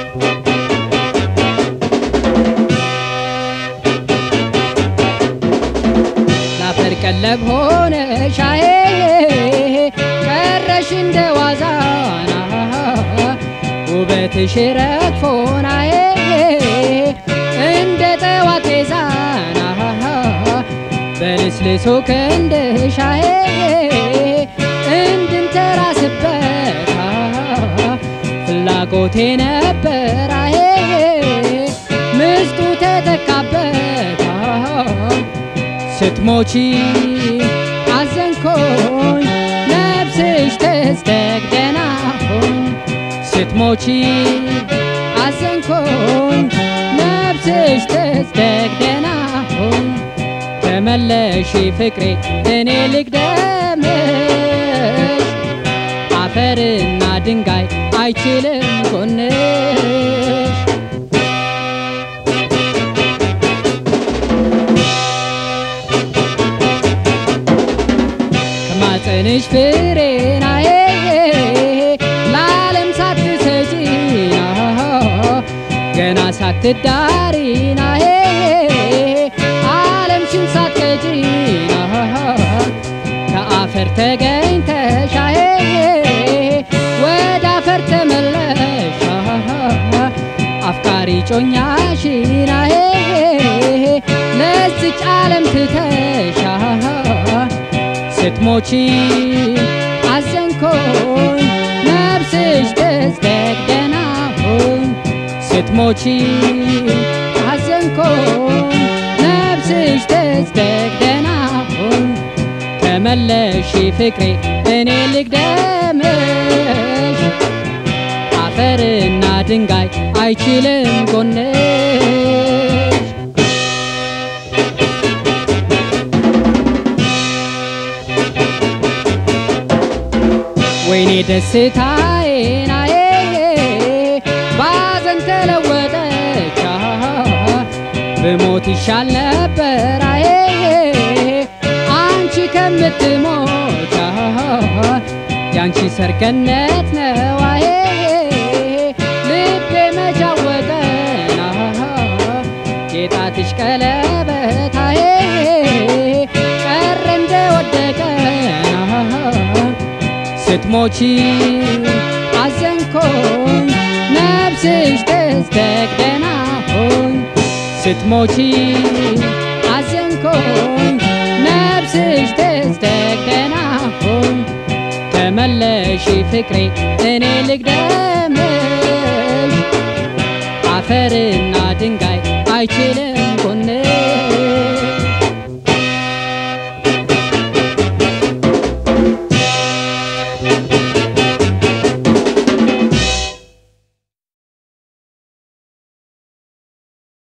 ላፈር ቀለብ ሆነ ሻዬ ቀረሽ እንደ ዋዛና ውበትሽ ረግፎናዬ እንደ ጠዋት ዛና በልስልሶ ክንድሻዬ እንድንተራስበት ፍላጎቴ ነበራዬ ምስጡ ተተካበት ስትሞቺ አዘንኮኝ ነፍስሽ ተስተግደና ሆኝ ስትሞቺ አዘንኮኝ ነፍስሽ ተስተግደና ሆኝ ተመለሺ ፍቅሬ እኔ ልግደምሽ አፈርና ድንጋይ አይችልም ጎንሽ ከማፀንሽ ፍሬናዬ ለዓለም ሳትሰጪና ገና ሳትዳሪናዬ ዓለምሽን ሳትቀጪና ከአፈር ተገኝተሻዬ ወደ አፈር ተመለሻ አፍቃሪ ጮኛሽናዬ ለዚች ዓለም ትተሻ ስትሞቺ አዘንኮኝ ነፍስሽ ተስተግደና ሆኝ ስትሞቺ አዘንኮኝ ነፍስሽ ተስተግደና ሆኝ ተመለሺ ፍቅሬ እኔ ልግደምሽ አፈርና ድንጋይ አይችልም ጎንሽ ወይኔ ደስታዬናዬ ባዘን ተለወጠች ብሞት ይሻል ነበራዬ አንቺ ከምትሞች ያንቺ ሰርገነት ነዋዬ ልቤ መጃወጠና የጣትሽ ቀለበታዬ ቀረ እንደወደቀና ስትሞቺ አዘንኮኝ ነፍስሽ ተስተግደና ሆኝ ስትሞቺ አዘንኮኝ ነፍስሽ ተስተግደና ሆኝ ተመለሺ ፍቅሬ እኔ ልግደምሽ አፈርና ድንጋይ አይችልም ጎንሽ